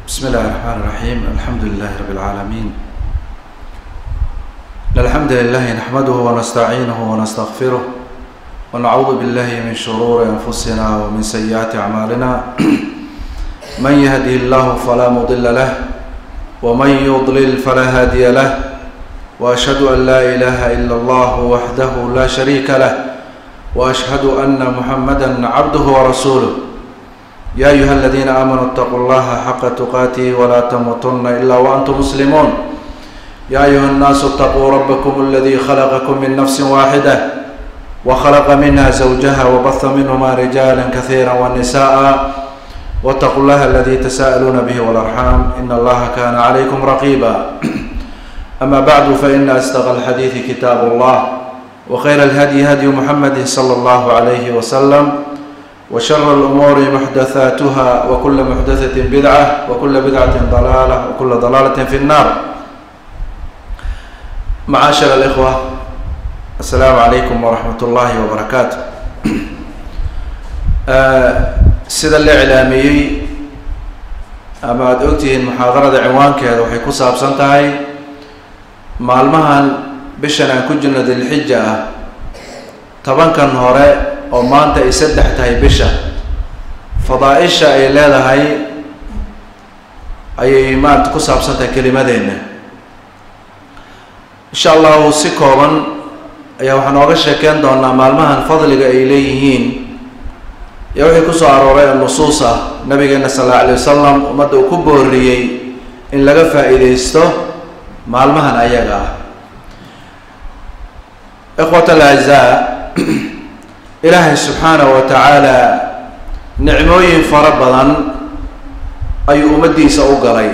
بسم الله الرحمن الرحيم الحمد لله رب العالمين الحمد لله نحمده ونستعينه ونستغفره ونعوذ بالله من شرور أنفسنا ومن سيئات أعمالنا من يهده الله فلا مضل له ومن يضلل فلا هادي له وأشهد أن لا إله إلا الله وحده لا شريك له وأشهد أن محمدا عبده ورسوله يا أيها الذين آمنوا اتقوا الله حق تقاته ولا تموتن إلا وأنتم مسلمون يا أيها الناس اتقوا ربكم الذي خلقكم من نفس واحدة وخلق منها زوجها وبث منهما رجالا كثيرا ونساء واتقوا الله الذي تساءلون به والأرحام إن الله كان عليكم رقيبا أما بعد فإن أصدق الحديث كتاب الله وخير الهدي هدي محمد صلى الله عليه وسلم وشر الأمور محدثاتها وكل محدثة بدعة وكل بدعة ضلالة وكل ضلالة في النار معاشر الإخوة السلام عليكم ورحمة الله وبركاته sida la iclaamiyey ama aada ogtihiin muxaadarada cinwaankeeda waxay ku saabsan tahay maalmahan bishan aan ku jirno dilxija ah tobankan hore oo maanta ay saddex tahay bisha fadaa-isha ay leedahay ayay maarata ku saabsan tahay kelimadeenna insha allahu si kooban ayaa waxaan ooga sheekeyn doonaa maalmahan fadliga ay leeyihiin iyo wixii kusoo arooray nusuus ah nabigeena sal alla alay wasalam ummadda uu ku booriyey in laga faa-iideysto maalmahan ayaga ah ikhwat alaczaa ilaahay subxaanahu wa tacaala nicmooyin fara badan ayuu ummaddiisa u galay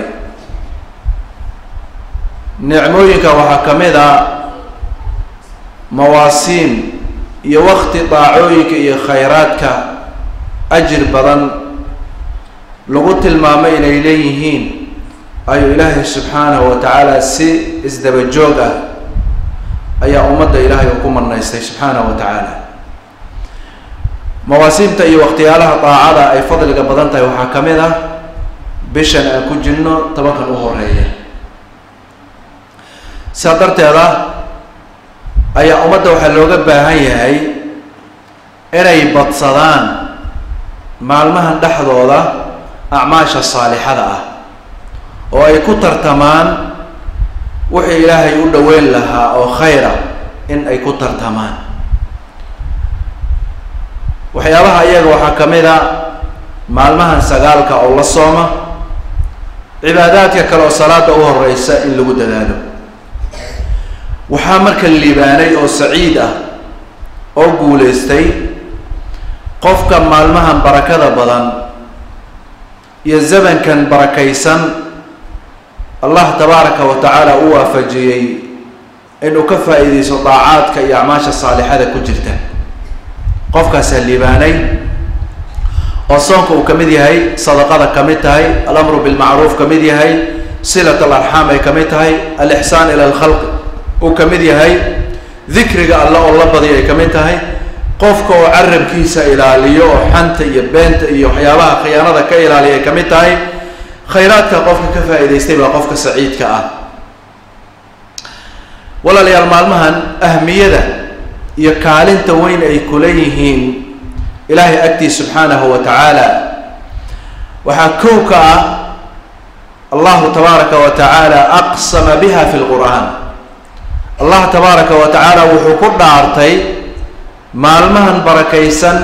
nicmooyinka waxaa ka mid a mawaasiin iyo wakti daacooyinka iyo khayraadka ajir badan lagu tilmaamay inay leeyihiin ayuu ilaahay subxaanahu wa tacaala si isdaba joog ah ayaa ummadda ilaahay uu ku marnaystay subxaanahu wa tacaala mawaasiimta iyo waqtiyaalaha daacada ay fadliga badan tahay waxaa ka mid ah bishan aan ku jirno tobankan u horeeya sidaa darteeda ayaa ummadda waxaa looga baahan yahay inay badsadaan maalmahan dhexdooda acmaasha saalixada ah oo ay ku tartamaan wixii ilaahay u dhoweyn lahaa oo khayra in ay ku tartamaan waxyaabaha iyaga waxaa ka mid a maalmahan sagaalka oo la sooma cibaadaadka kale oo salaada u horeysa in lagu dadaalo waxaa marka liibaanay oo saciid ah oo guuleystay qofka maalmahan barakada badan iyo zamankan barakaysan allah tabaaraka wa tacaala u waafajiyey inuu ka faa-iideysto daacaadka iyo acmaasha saalixada ku jirta qofkaasaa liibaanay oo soonka uu ka mid yahay sadaqada ka mid tahay alamru bilmacruuf ka mid yahay silat alarxaam ay ka mid tahay alixsaan ila alkhalq uu ka mid yahay dikriga alle oo la badiyo ay ka mid tahay qofka oo carabkiisa ilaaliyo oo xanta iyo beenta iyo waxyaabaha khiyaanada ka ilaaliya ay ka mid tahay khayraadka qofka ka faa-iideystay baa qofka saciidka ah walaalayaal maalmahan ahmiyada iyo kaalinta weyn ay kula yihiin ilaahay agtiis subxaanahu wa tacaala waxaa kow ka ah allahu tabaaraka wa tacaala aqsama biha fi lqur'aan allah tabaaraka wa tacaala wuxuu ku dhaartay maalmahan barakaysan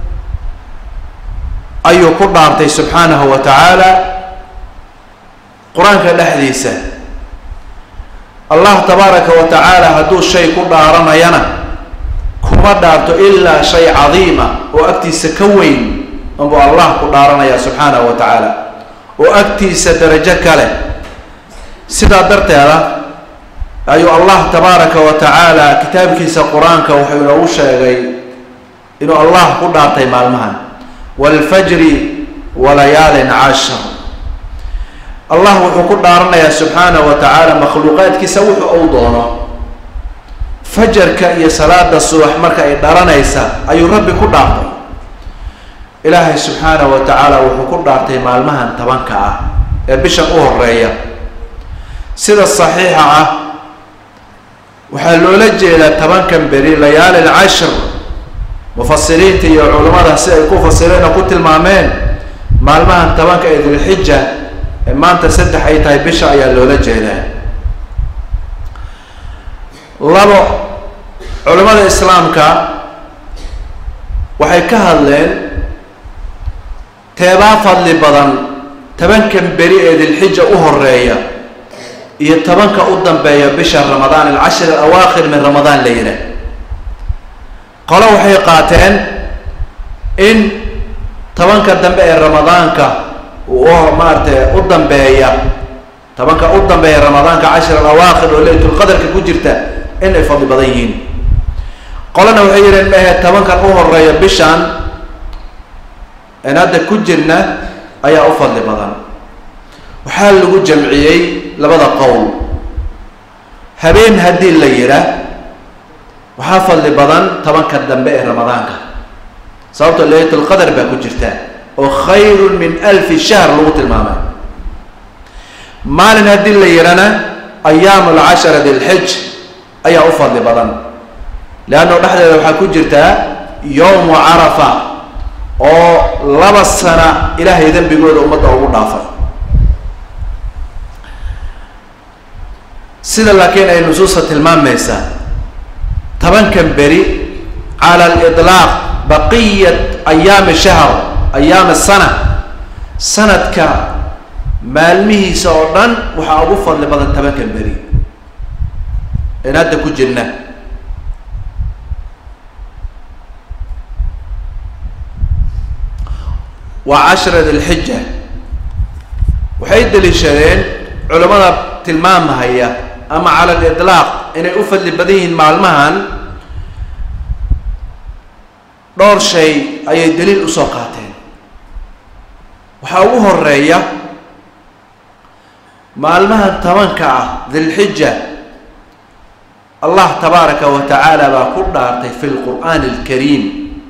ayuu ku dhaartay subxaanahu wa tacaala qur-aanka dhexdiisa allah tabaaraka wa tacaala hadduu shay ku dhaaranayana kuma dhaarto ilaa shay cadiima oo agtiisa ka weyn unbuu allah ku dhaaranaya subxaanahu wa tacaala oo agtiisa darajo kale sidaa darteeda ayuu allah tabaaraka wa tacaala kitaabkiisa qur-aanka wuxuu inoogu sheegay inuu allah ku dhaartay maalmahan waalfajri walayaalin cashar allah wuxuu ku dhaaranayaa subxaanahu wa tacaala makhluuqaadkiisa wuxuu uu doono fajarka iyo salaada subax marka ay dharanaysa ayuu rabbi ku dhaartay ilaahay subxaanahu wa tacaala wuxuu ku dhaartay maalmahan tobanka ah ee bishan u horeeya sida saxiixa ah waxaa loola jeedaa tobankan beri layaali alcashr mufasiriinta iyo culammada si ay ku fasireen oo ku tilmaameen maalmahan tobanka ee dilxija ee maanta saddex ay tahay bisha ayaa loola jeedaa labo culimmada islaamka waxay ka hadleen teebaa fadli badan tobankan beri ee dilxija u horeeya iyo tobanka u dambeeya bisha ramadaan alcashir alawaakhir min ramadaan la yidhaah qolo waxay qaateen in tobanka dambe ee ramadaanka maaratay u dambeeya tobanka u dambeeya ramadaanka cashir alawaakhir oo laylatulqadarka ku jirta in ay fadli badan yihiin qolana waxay yidheen mahe tobankan u horeeya bishan en hadda ku jirna ayaa u fadli badan waxaa lagu jamciyey labada qowl habeen haddii la yidhaah waxaa fadli badan tobanka dambe ee ramadaanka sababto laylatulqadar baa ku jirta oo khayrun min alfi shahr lagu tilmaamay maalin haddii la yidhana ayaam alcashara dilxij ayaa u fadli badan leanno dhexdeeda waxaa ku jirtaa yowmu carafa oo laba sana ilaahay dembigooda ummadda ugu dhaafay sida laakiin ay nusuusta tilmaamaysaa tobankan beri cala aliطlaaq baqiyat ayaami shahr ayaami sana sanadka maalmihiisa oo dhan waxaa ugu fadli badan tobankan beri in hadda ku jirna waa cashra dilxija waxay daliishadeen culamada tilmaamahaya ama cala aliطlaaq inay u fadli badan yihiin maalmahan dhowr shay ayay daliil usoo qaateen waxaa ugu horeeya maalmahan tobanka ah dilxija allah tabaaraka wa tacaala baa ku dhaartay fi lqur'aani alkariim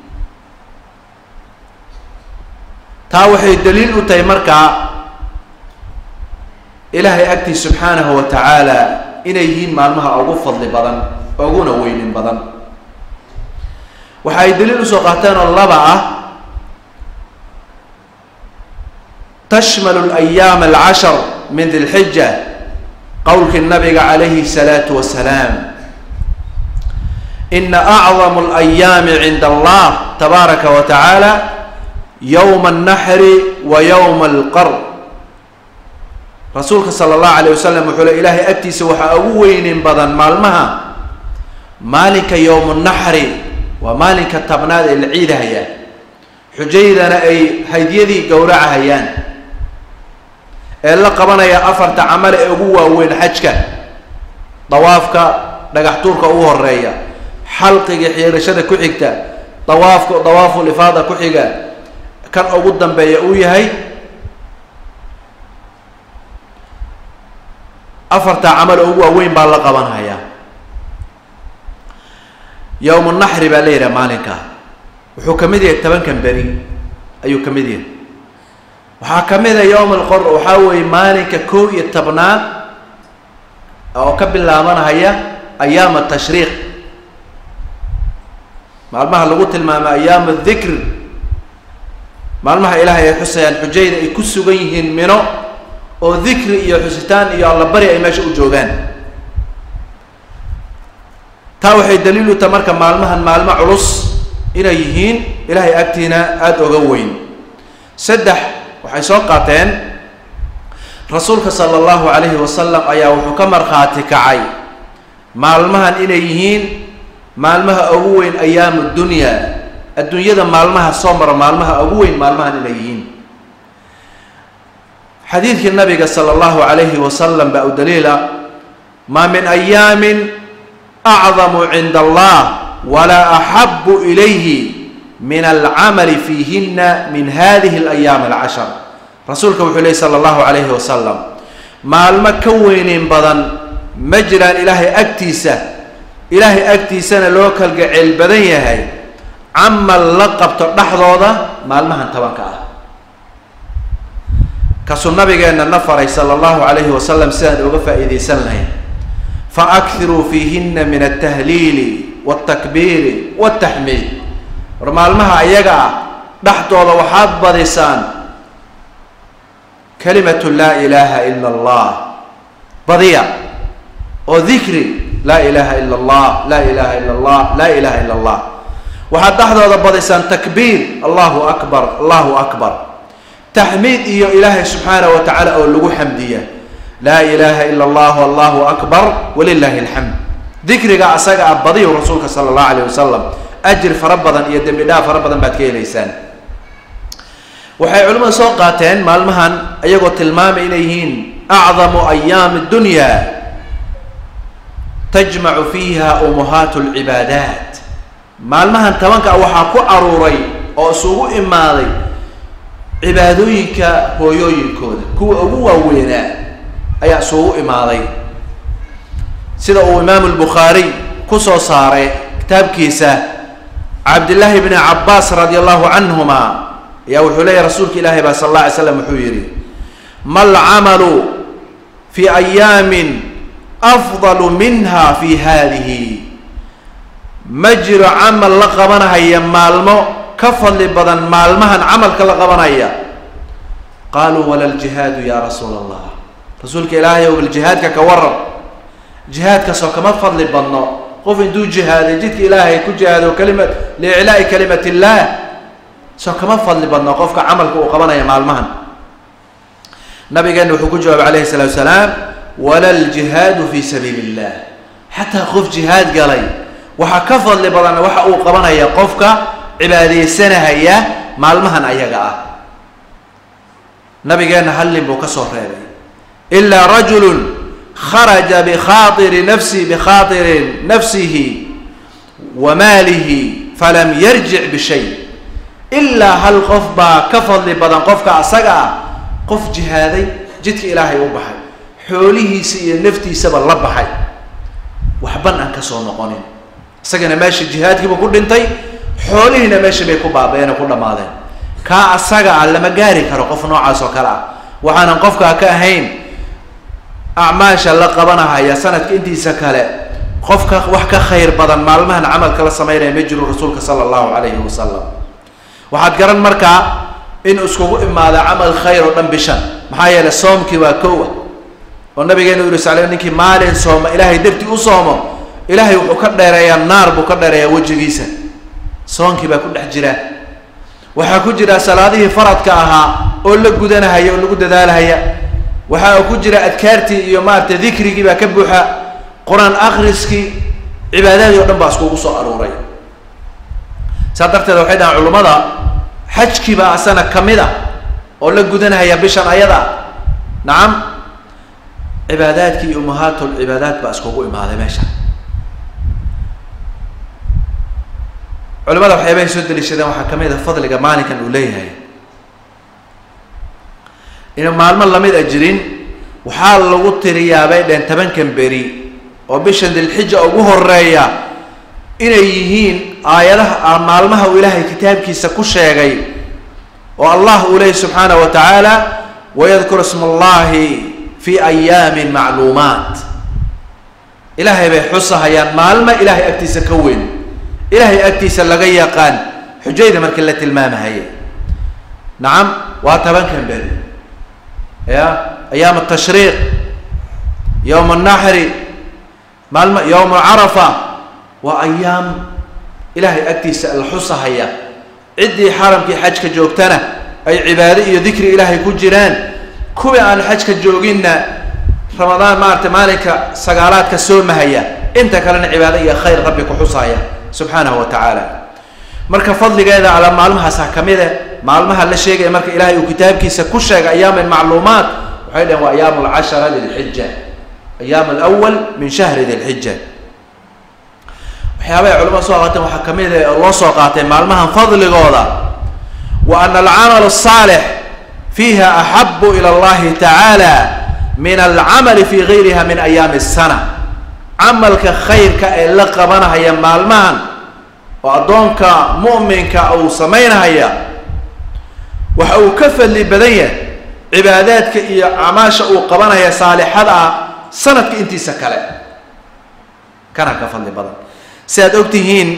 taa waxay daliil u tahay markaa ilaahay agtiis subxaanahu wa tacaala inay yihiin maalmaha ugu fadli badan uguna weynin badan waxa ay daliil usoo qaateen oo laba ah tashmalu alayaam alcashar min dilxija qowlkii nabiga calayhi salaatu wasalaam ina acdamu alayaami cinda allah tabaaraka wa tacaala yowma alnaxri wa yowma alqar rasuulka sala allahu alayh wasalam wuxuu le ilaahay agtiisa waxaa ugu weynin badan maalmaha maalinka yowmu naxri waa maalinka tabnaad ee la ciidahayaan xujaydana ay hadyadii gowracahayaan ee la qabanaya afarta camal ee ugu waaweyn xajka dawaafka dhagax tuurka ugu horeeya xalqiga xiirashada ku xigta dawaafka dawaaful ifaada ku xiga kan ugu dambeeya uu yahay afarta camal oo ugu waaweyn baa la qabanhayaa yowmu naxri baa la yidhaha maalinka wuxuu ka mid yahay tobankan beri ayuu ka mid yahay waxaa ka mid a yowm alqor waxaa weeye maalinka kow iyo tobnaad oo ka bilaabanhaya ayaam tashriiq maalmaha lagu tilmaamay ayaam adikr maalmaha ilaahay ay xusayaan xujayda ay ku sugan yihiin mino oo dikri iyo xusitaan iyo allabari ay meesha u joogaan taa waxay daliil u tahay marka maalmahan maalmo culus inay yihiin ilaahay agtiina aada oga weyn saddex waxay soo qaateen rasuulka sala allahu calayhi wasalam ayaa wuxuu ka markhaati kacay maalmahan inay yihiin maalmaha ugu weyn ayaamu dunya adduunyada maalmaha soo mara maalmaha ugu weyn maalmahan inay yihiin xadiidkii nabiga sala allahu calayhi wasalam baa u daliila maa min ayaamin acdamu cinda allah walaa axabu ilayhi min alcamali fiihina min hadihi alayaam alcashar rasuulka wuxuu lehy sala allahu calayhi wasalam maalmo ka weyneyn badan ma jiraan ilaahay agtiisa ilaahay agtiisana loo kalgaceel badan yahay camal la qabto dhexdooda maalmahan tobanka ah kasuu nabigeenna na faray sala allahu calayhi wasalam sidaan uga faa'iidaysan lahayn fa akhiruu fiihina min altahliili waltakbiiri waltaxmiid war maalmaha ayaga ah dhexdooda waxaad badisaan kalimatu laa ilaaha ila allah badiya oo dikri laa ilaha ila allah laa ilaha ila allah laa ilaha ila allah waxaad dhexdooda badisaan takbiir allahu akbar allahu akbar taxmiid iyo ilaahay subxaanah wa tacaala oo lagu xamdiya laa ilaha ila allah allahu akbar walilahi alxamd dikriga asaga ah badiyu rasuulka sala allahu alayh wasalam ajir fara badan iyo dembi dhaaf fara badan baad ka helaysaan waxay culimmadu soo qaateen maalmahan iyagoo tilmaamay inay yihiin acdamu ayaami dunya tajmacu fiiha umuhaat lcibaadaat maalmahan tobanka waxaa ku aruuray oo isugu imaaday cibaadooyinka hooyooyinkooda kuwa ugu waaweynaa ayaa isugu imaaday sida uu imaamu lbukhaariy kusoo saaray kitaabkiisa cabdillaahi bni cabaas radi allahu canhuma ayaa wuxuu leeyahy rasuulka ilaahi baa sal alla alay slam wuxuu yihi ma lcamalu fi ayaamin afdalu minha fi hadihi ma jiro camal la qabanahaya maalmo ka fadli badan maalmahan camalka la qabanaya qaaluu wala ljihaadu ya rasuula allah rasuulka ilaahay ow jihaadka ka waran jihaadkaasoo kama fadli badno qof intuu jihaaday jidka ilaahay ku jihaado kalimat liiclaa'i kalimat illaah soo kama fadli badno qofka camalka uu qabanaya maalmahan nabigeena wuxuu ku jawaabay calayhi salaatu salaam wala ljihaadu fi sabiili illah xataa qof jihaad galay waxaa ka fadli badan waxa uu qabanaya qofka cibaadeysanahaya maalmahan ayaga ah nabigeena hallin buu ka soo reebay ilaa rajulun kharaja bikhaatiri nafsi bikhaatiri nafsihi wa maalihi falam yarjic bishay ilaa hal qof baa ka fadli badan qofka asaga ah qof jihaaday jidka ilaahay u baxay xoolihiisa iyo naftiisaba la baxay waxban aan kasoo noqonin isagana meesha jihaadkiiba ku dhintay xoolihiina meesha bay ku baaba-een oo ku dhammaadeen kaa asaga ah lama gaari karo qof noocaas oo kale ah waxaanan qofkaa ka ahayn acmaasha la qabanahaya sanadka intiisa kale qofka wax ka khayr badan maalmahan camalka la sameynaya ma jiro rasuulka sala allahu calayhi wasalam waxaad garan markaa in iskugu imaada camal khayr oo dhan bishan maxaa yeelay soomkii waa kow ah oo nabigeena u yiri sal ninkii maalin sooma ilaahay dartii u soomo ilaahay wuxuu ka dheereeyaa naar buu ka dheereeyaa wejigiisa soonkii baa ku dhex jira waxaa ku jira salaadihii faradka ahaa oo la gudanahaya oo lagu dadaalahaya waxaa ku jira adkaartii iyo maaragtay dikrigii baa ka buuxa qur-aan akriskii cibaadadii o dhan baa iskugu soo aruuray saa darteed waxay dhahaan culummada xajkii baa asana kamid a oo la gudanahaya bishan ayada nacam cibaadaadkii iyo umahaatul cibaadaat baa iskugu imaaday meesha culimada waxyaabahay soo daliishadeen waxaa kamid a fadliga maalinkan uu leeyahay inuu maalmo lamid a jirin waxaa lagu tiriyaa bay dheen tobankan beri oo bishan dilxija ugu horeeya inay yihiin aayadaha maalmaha uu ilaahay kitaabkiisa ku sheegay oo allah uu leeyay subxaanahu wa tacaala wayadkuru isma allahi fi ayaamin macluumaat ilaahay bay xusahayaan maalmo ilaahay agtiisa ka weyn ilaahay agtiisa laga yaqaan xujayda markii la tilmaamahaya nacam waa tobankan beri ya ayaam atashriiq yowma annaxri maalmo yowma carafa waa ayaam ilaahay agtiisa la xusahaya ciddii xaramkii xajka joogtana ay cibaado iyo dikri ilaahay ku jiraan kuwii aan xajka jooginna ramadaan maarata maalinka sagaalaadka soomahaya inta kalena cibaado iyo khayr rabbi ku xusaya subxaanahu wa tacaala marka fadligeeda ala maalmahaasa kamid e maalmaha la sheegaya marka ilaahay uu kitaabkiisa ku sheegay ayaamin macluumaat waxay dhaheen waa ayaam alcashara dilxija ayaam alawal min shahri dilxija waxyaabahay culamada soo qaateen waxaa kamid a loo soo qaatay maalmahan fadligooda wa ana alcamal asaalix fiiha axabu ila allahi tacaala min alcamali fi gayriha min ayaami asana camalka khayrka ee la qabanahaya maalmahan oo addoonka mu'minka uu samaynahaya waxa uu ka fadli badan yahay cibaadaadka iyo acmaasha uu qabanaya saalixada ah sanadka intiisa kale kana ka fadli badan si aad og tihiin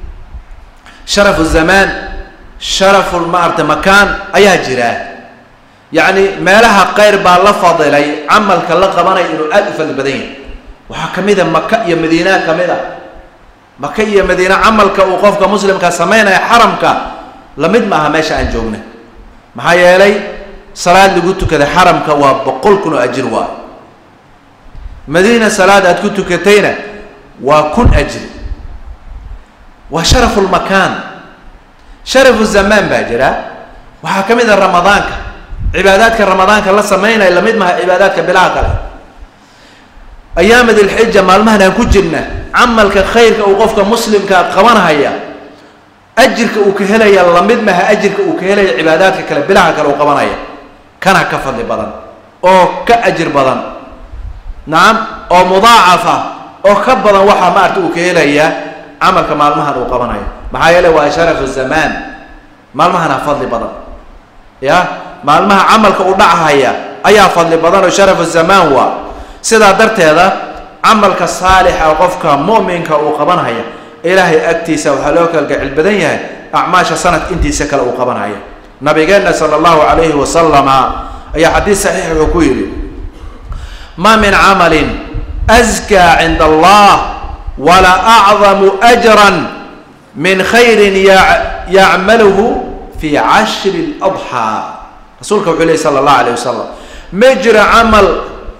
sharafu zamaan sharafu maarata makaan ayaa jira yacni meelaha qayr baa la fadilay camalka la qabanaya inuu aada u fadli badan yahay waxaa ka mid a maka iyo madiina ka mid a maka iyo madiine camalka uu qofka muslimka sameynaya xaramka lamid ma aha meesha aan joogna maxaa yeelay salaad lagu tukada xaramka waa boqol kun oo ajir waa madiina salaad aad ku tukatayna waa kun ajri waa sharafu lmakaan sharafu zamaan baa jira waxaa ka mid a ramadaanka cibaadaadka ramadaanka la sameynaya lamid maha cibaadaadka bilaha kale ayaama dilxija maalmahan aan ku jirna camalka khayrka uu qofka muslimkaa qabanhaya ajirka uu ka helaya lamid maha ajirka uu ka helaya cibaadaadka kale bilaha kale uu qabanaya kana ka fadli badan oo ka ajir badan nacam oo mudaacafa oo ka badan waxaa maarata uu ka helaya camalka maalmahan uu qabanayo maxaa yeele waa sharafu zamaan maalmahana fadli badan ya maalmaha camalka u dhachaya ayaa fadli badan oo sharafu zamaan waa sidaa darteeda camalka saalixa qofka mu'minka uu qabanhaya ilaahay agtiisa waxaa loo kalgacil badan yahay acmaasha sanadka intiisa kale uu qabanhaya nabigeenna sala allahu calayhi wasalama ayaa xadiis saxiix wuxuu ku yidhi ma min camalin askaa cinda allah wala acdamu ajran min khayrin yacmaluhu fi cashri ladxaa rasuulka wuxuu lehy sala allahu alayh wasalam ma jiro camal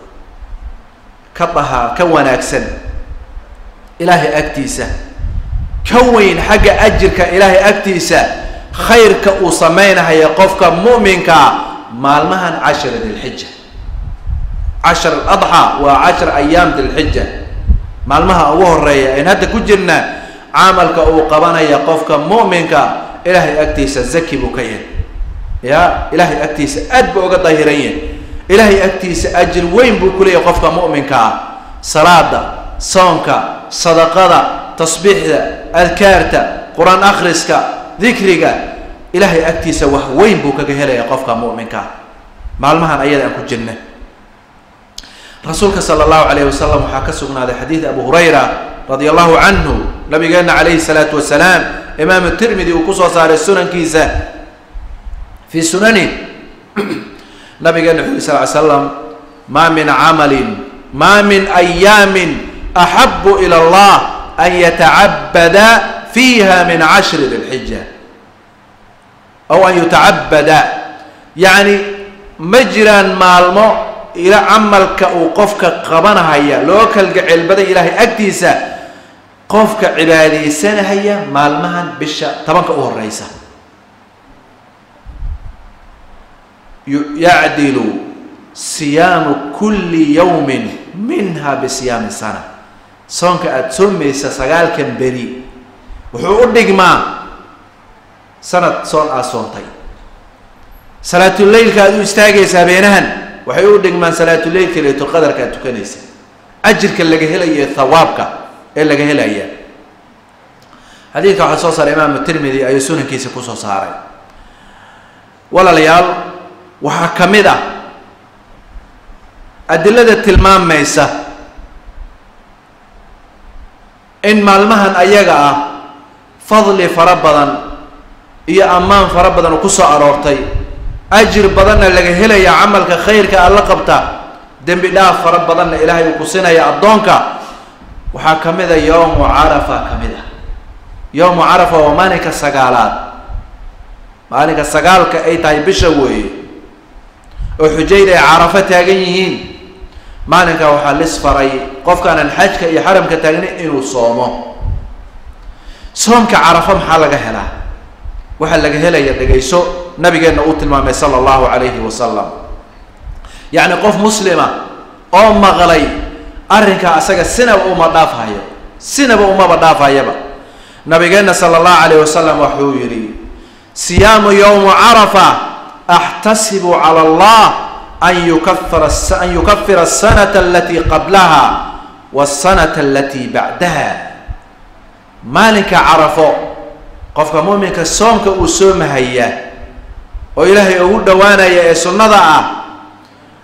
ka dahaa ka wanaagsan ilaahay agtiisa ka weyn xagga ajirka ilaahay agtiisa khayrka uu sameynahaya qofka mu'minkaa maalmahan cashra dilxija cashar aladxaa waa cashar ayaam dilxija maalmaha ugu horeeya ayn hadda ku jirna camalka uu qabanaya qofka mu'minka ilaahay agtiisa zaki buu ka yahay ya ilaahay agtiisa aad buu uga dahiran yahay ilaahay agtiisa ajir weyn buu kuleeyahay qofka mu'minka ah salaada soonka sadaqada tasbiixda adkaarta qur-aan akhriska dikriga ilaahay agtiisa wax weyn buu kaga helaya qofka mu'minka maalmahan ayada aan ku jirna rasuulka sala allahu calayh wasalam waxaa ka sugnaaday xadiid abu hurayra radia allahu canhu nabigeena calayhi salaatu wasalaam imaamu tirmidi uu kusoo saaray sunankiisa fii sunani nabigeena wuxu uri sal ly slam maa min camalin maa min ayaamin axabu ila allah an yatacabada fiiha min cashri dilxija aw an yutacabada yacni ma jiraan maalmo ila camalka uu qofka qabanahaya loo kalgaceel badan ilaahay agtiisa qofka cibaadaysanahaya maalmahan bisha tobanka u horeysa yacdilu siyaamu kulli yawmin minha bisiyaami sana soonka aada soomaysa sagaalkan beri wuxuu u dhigmaa sanad soon aad soontay salaatuleylka aad u istaagaysa habeenahan waxay u dhigmaan salaatuleylka laytulqadarka aad tukanaysa ajirka laga helaya thawaabka ee laga helaya xadiidka waxaa soo saaray imaamu tirmidi ayuu sunankiisa kusoo saaray walaalayaal waxaa ka mid ah adilada tilmaamaysa in maalmahan ayaga ah fadli fara badan iyo ammaan fara badan oo kusoo aroortay ajir badanna laga helaya camalka khayrka aad la qabta dembi dhaaf fara badanna ilaahay uu ku sinaya addoonka waxaa ka mid a yowmu carafa ka mid ah yowmu carafa waa maalinka sagaalaad maalinka sagaalka ay tahay bisha weeye oo xujayda ay carafo taagan yihiin maalinkaa waxaa lis faray qofkaanan xajka iyo xaramka taagnin inuu soomo soomka carafo maxaa laga helaa waxaa laga helaya dhegayso nabigeenna uu tilmaamay sala allahu calayhi wasalam yacni qof muslima oo maqlay arrinkaa asaga sinaba uma dhaafhayo sinaba umaba dhaafhayaba nabigeenna sala allahu calayh wasalam waxuu yidhi siyaamu yowmu carafa axtasibu cala allah an yukafira an yukafira asanata alatii qablaha wasanata alatii bacdaha maalinka carafo qofka mu'minka soomka uu soomahaya oo ilaahay ugu dhowaanaya ee sunnada ah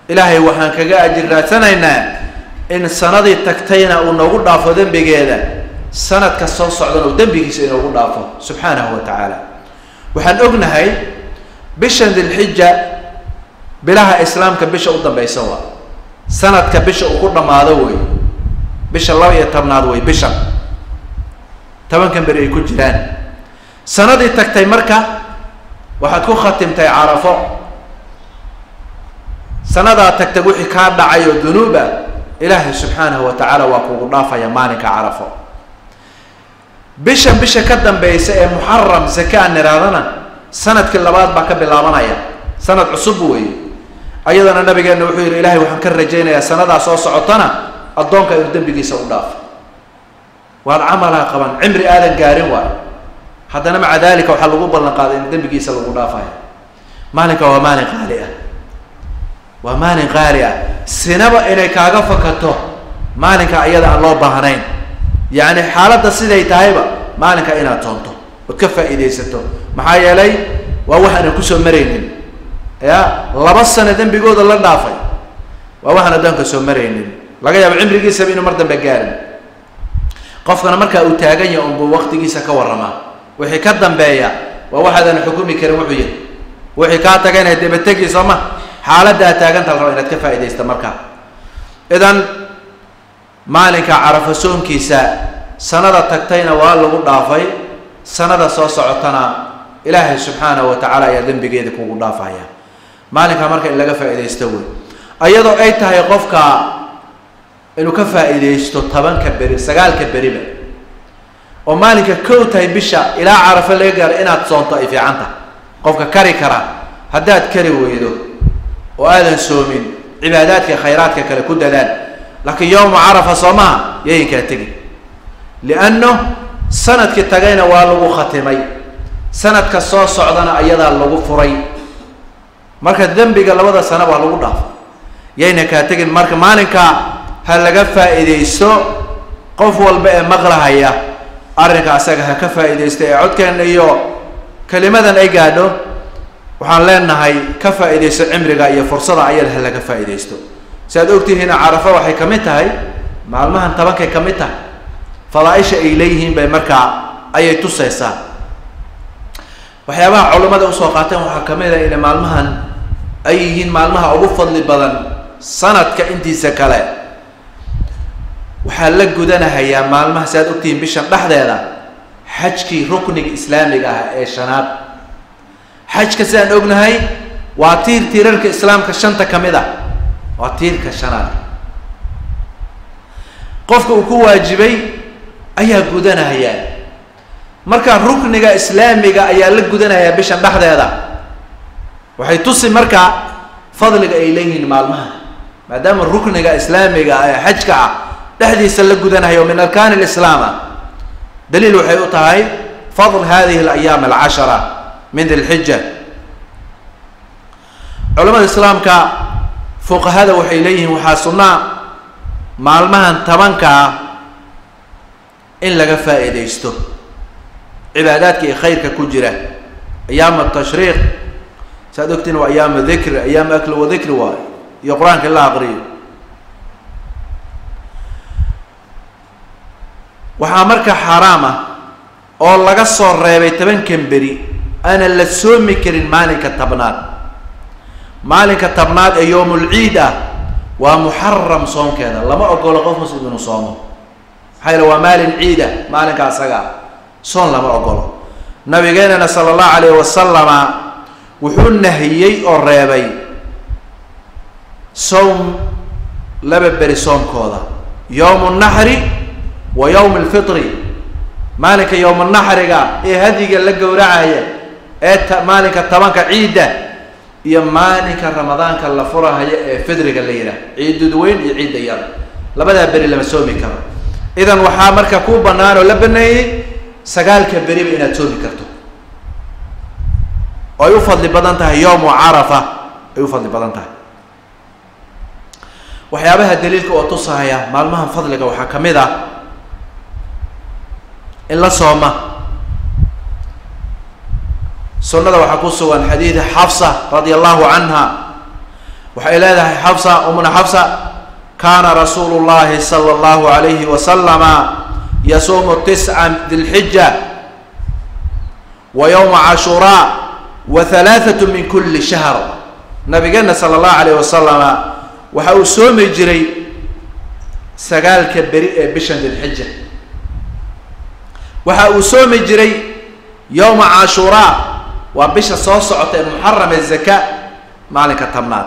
ilaahay waxaan kaga ajir raadsanaynaa in sanadii tagtayna uu noogu dhaafo dembigeeda sanadka soo socdana uu dembigiisa inoogu dhaafo subxaanahu wa tacaala waxaan ognahay bishan dilxija bilaha islaamka bisha u dambeysa waa sanadka bisha uu ku dhammaado wey bisha laba iyo tobnaad wey bishan tobankan beri ay ku jiraan sanadii tagtay marka waxaad ku khatimtay carafo sanadaa tagtay wixii kaa dhacay oo dunuub ah ilaahay subxaanahu wa tacaala waa kugu dhaafaya maalinka carafo bishan bisha ka dambeysa ee muxaram zaka aan niraadana sanadkii labaad baa ka bilaabanaya sanad cusub weeye ayadana nabigeena wuxuu yihi ilahay waxaan ka rajaynayaa sanadaa soo socotana addoonka inuu dembigiisa u dhaafo waad camalaa qaban cimri aadan gaarin waayo haddana maca dalika waxaa lagu ballan qaaday in dembigiisa lagu dhaafayo maalinka waa maalin qaali ah waa maalin qaali ah sinaba inay kaaga fakato maalinka ayada aan loo baahnayn yacni xaaladda siday tahayba maalinka inaad toonto ood ka faa'iidaysato maxaa yeelay waa wax aanan kusoo maraynin ya laba sano dembigooda la dhaafay waa waxaan addoonka soo maraynin laga yaabo cimrigiisaba inuu mar dambe gaarin qofkana markaa uu taagan yahay unbuu waktigiisa ka warramaa wixii ka dambeeya waa waxaadan xukumi karin wuxuu yahay wixii kaa tagayna dabategi soo ma xaaladda aad taaganta la raba inaad ka faaidaysta markaa idan maalinka carafo soonkiisa sanada tagtayna waa lagu dhaafay sanada soo socotana ilaahay subxaanahu wa tacaala ayaa dembigeeda kugu dhaafaya maalinkaa marka in laga faaidaysto wey iyadoo ay tahay qofka inuu ka faa'iidaysto tobanka beri sagaalka beriba oo maalinka kow tahay bisha ilaa carafo laga gaaro inaad soonto ay fiican tahay qofka kari kara haddaad kari weydo oo aadan soomin cibaadaadka khayraadka kale ku dadaal laakiin yowma carafa soo maha yayinkaa tegi lianno sanadkii tagayna waa lagu khatimay sanadka soo socdana ayadaa lagu furay marka dembiga labada sano waa lagu dhaafay yayna kaa tegin marka maalinka ha laga faa'iidaysto qof walba ee maqlahaya arrinka asaga ha ka faa'iidaysto ee codkeena iyo kelimadan ay gaadho waxaan leenahay ka faa'iidaysto cimriga iyo fursada ayada ha laga faa'iidaysto si aad ogtihiina carafo waxay ka mid tahay maalmahan tobankay ka mid tahay fadaaisha ay leeyihiin bay markaa ayay tusaysaa waxyaabaha culimmada usoo qaateen waxaa kamid a inay maalmahan ay yihiin maalmaha ugu fadli badan sanadka intiisa kale waxaa la gudanahayaa maalmaha si aad ogtihiin bishan dhexdeeda xajkii rukniga islaamiga ah ee shanaad xajka sidaan ognahay waa tiir tiirarka islaamka shanta ka mid ah waa tiirka shanaad qofka uu ku waajibay ayaa gudanaya marka rukniga islaamiga ayaa la gudanayaa bishan dhexdeeda waxay tusi marka fadliga ay leeyihiin maalmaha maadaama rukniga islaamiga ee xajka ah dhexdiisa la gudanayo min arkaan lislaam ah daliil waxay u tahay fadl hadihi alayaam alcashara min dilxija culamada islaamka fuqahada waxay leeyihiin waxaa sunnaa maalmahan tobanka ah in laga faa'iidaysto cibaadaadka iyo khayrka ku jira ayaam atashriiq saad ogtiin waa ayaam dikri ayaam akli wa dikri waayo iyo qur-aanka in la aqriyo waxaa marka xaaraam ah oo laga soo reebay tobankan beri aanan la soomi karin maalinka tabnaad maalinka tabnaad ee yowmulciid ah waa muxaram soonkeeda lama ogolo qof muslim inuu soomo maxaa yaele waa maalin ciida maalinka asaga ah soon lama ogolo nabigeenana sala allahu alayh wasalama wuxuu nahiyey oo reebay sowm laba beri soomkooda yowmu naxri wa yowm alfitri maalinka yowma naxriga ee hadiga la gowracaya ee ta maalinka tobanka ciidda iyo maalinka ramadaanka la furahayo ee fidriga la yidhaah ciidud weyn iyo ciidda yar labadaa beri lama soomi karo idan waxaa marka ku banaan oo la baneeyey sagaalka beriba inaad soomi karto oo ay u fadli badan tahay yowmu carafa ay u fadli badan tahay waxyaabaha daliilka oo tusahaya maalmahan fadliga waxaa ka mid ah in la sooma sunnada waxaa ku sugan xadiida xafsa radia allahu canha waxay leedahay xafsa umna xafsa kaana rasuulu llahi sala allahu alayhi wasalama yasuumu tisca dilxija wa yowma cashuraa wa halaathatu min kuli shahr nabigeena sala allahu alayh wasalama waxa uu soomi jiray sagaalka beri ee bishan dilxija waxa uu soomi jiray yowma cashuraa waa bisha soo socota ee muxaram ee zaka maalinka tabnaad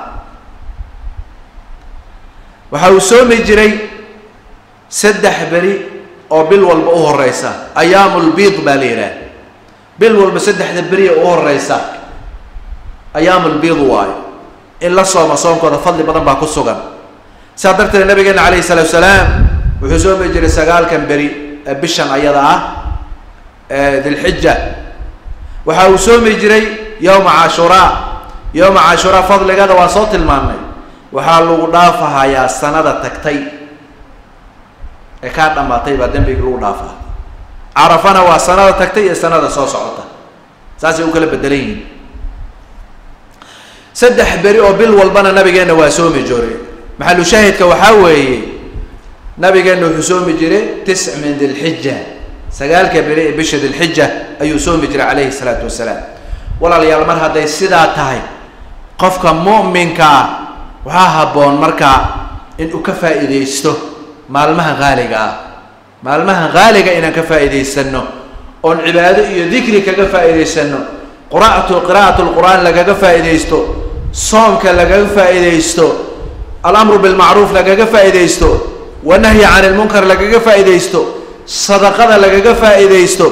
waxa uu soomi jiray saddex beri oo bil walba u horeysa ayaamulbiid baa la yidhaah bil walba saddexda beri ee u horeysa ayaamulbiid waayo in la sooma soonkooda fadli badan baa ku sugan saa darteed nabigeena calayhi salaatu salaam wuxuu soomi jiray sagaalkan beri ee bishan ayada ah ee dilxija waxa uu soomi jiray yowma cashuraa yowma cashuraa fadligada waa soo tilmaamnay waxaa lagu dhaafahayaa sanada tagtay ee kaa dhamaatay baa dembigi lagu dhaafaa carafana waa sanada tagtay iyo sanada soo socota saasay u kala bedelan yihiin saddex beri oo bil walbana nabigeena waa soomi jiray maxalu shaahidka waxaa weeye nabigeena wuxuu soomi jiray tisc min dilxija sagaalka beri ee bisha dilxija ayuu soomi jiray calayhi salaatu wasalaam walaalayaal mar hadday sidaa tahay qofka mu'minka ah waxaa habboon markaa in uu ka faa'iidaysto maalmaha haaliga ah maalmaha haaliga inaan ka faa'iidaysano oon cibaado iyo dikri kaga faa'iidaysano quraatu qiraa'at lqur'aan lagaga faa'iidaysto soomka lagaga faa'iidaysto alamru bilmacruuf lagaga faa'iidaysto wanahyi can ilmunkar lagaga faa'iidaysto sadaqada lagaga faa'iidaysto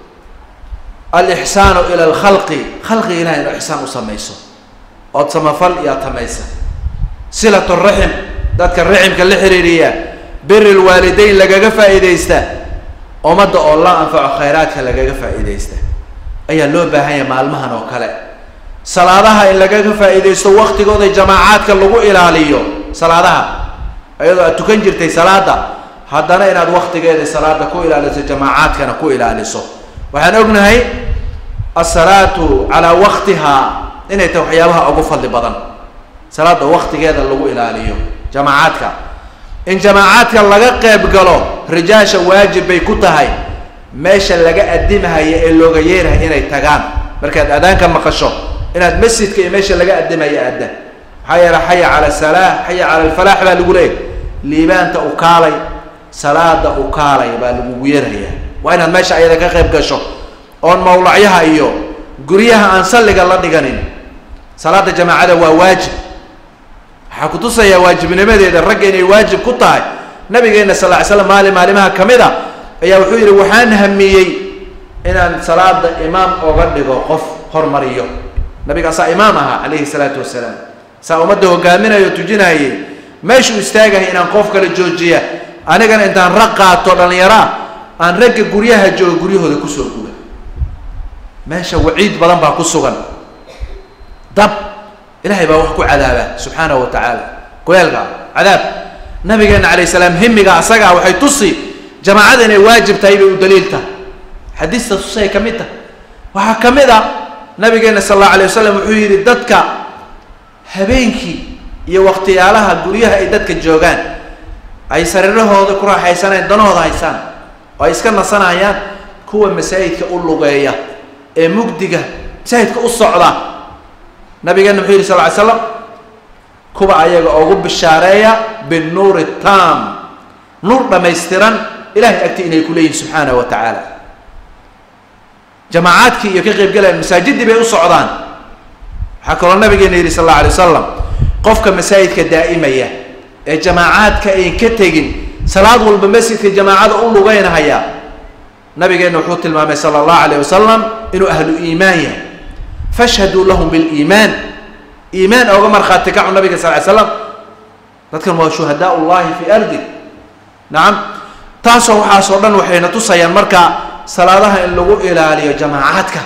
alixsaanu ila alkhalqi khalqi ilahay inu ixsaan u samayso ood samafal iyaad tamaysa silat raxim dadka raximka la xiriiriya biri lwaalideyn lagaga faa'iidaysta ummadda oo la anfaco khayraadka lagaga faa'iidaysta ayaa loo baahan yahay maalmahan oo kale salaadaha in lagaga faa'iidaysto waktigooda jamaacaadka lagu ilaaliyo salaadaha iyadoo aad tukan jirtay salaada haddana inaad waktigeeda salaada ku ilaaliso jamaacaadkana ku ilaaliso waxaan ognahay asalaatu calaa waktiha inay tahay waxyaabaha ugu fadli badan salaada waktigeeda lagu ilaaliyo jamaacaadka in jamaacaadka laga qeyb galo rijaasha waajib bay ku tahay meesha laga adimahaya ee looga yeerahay inay tagaan markaad aadaanka maqasho inaad masjidka iyo meesha laga adimaya aada maxaa yeele xaya cala salaa xaya cala alfalaax baa lagu leeyay liibaanta u kaalay salaada u kaalay baa lagugu yeeraya waa inaad meesha ayada ka qeyb gasho oon mawlacyaha iyo guryaha aan salliga la dhiganin salaada jamaacada waa waajib waxaa kutusayaa waajibnimadeeda ragga inay waajib ku tahay nabigeena sal ly slam maalin maalimaha kamid a ayaa wuxuu yidhi waxaan hamiyey inaan salaada imaam oga dhigo qof hormariyo nabigaasaa imaam ahaa calayhi salaatu wasalaam saa ummadda hogaaminayo tujinayay meeshuu istaagahay inaan qof kale joojiya anigana intaan rag qaato dhallinyaraa aan ragga guryaha jooga guryahooda kusoo guga meesha waciid badan baa ku sugan dab ilahay baa wax ku cadaaba subxaanahu wa tacaala kuleelka cadaab nabigeena calayh salaam himiga asagaa waxay tusi jamaacada inay waajib tahay bay u daliil tahay xadiista tusay ka mid tahay waxaa ka mid a nabigeena sal allahu alay wasalam wuxuu yidhi dadka habeenkii iyo waktiyaalaha guryaha ay dadka joogaan ay sariirahooda ku raaxaysanayaan danahooda haysaan oo ay iska nasanayaan kuwa masaajidka u lugeeya ee mugdiga masaajidka u socda nabigeena muxuu yidhi sal ly slam kuwa ayaga ugu bishaareeya binuuri tam nuur dhamaystiran ilahay agti inay ku leeyihin subxaanahu wa tacaala jamaacaadkii iyo ka qeybgalayaan masaajidii bay u socdaan waxaa kaloo nabigeena yidhi sal alla alay wasalam qofka masaajidka daa'imaya ee jamaacaadka ayn ka tegin salaad walba masjidka jamaacada u lugeynahaya nabigeena wuxuu tilmaamay sala allahu alayh wasalam inuu ahlu iimaan yahay fashhaduu lahum biliimaan iimaan oga markhaati kacu nabiga sal ly slam dadkan waa shuhadaa ullahi fi ardi nacam taasoo waxaasoo dhan waxayna tusayaan marka salaadaha in lagu ilaaliyo jamaacaadka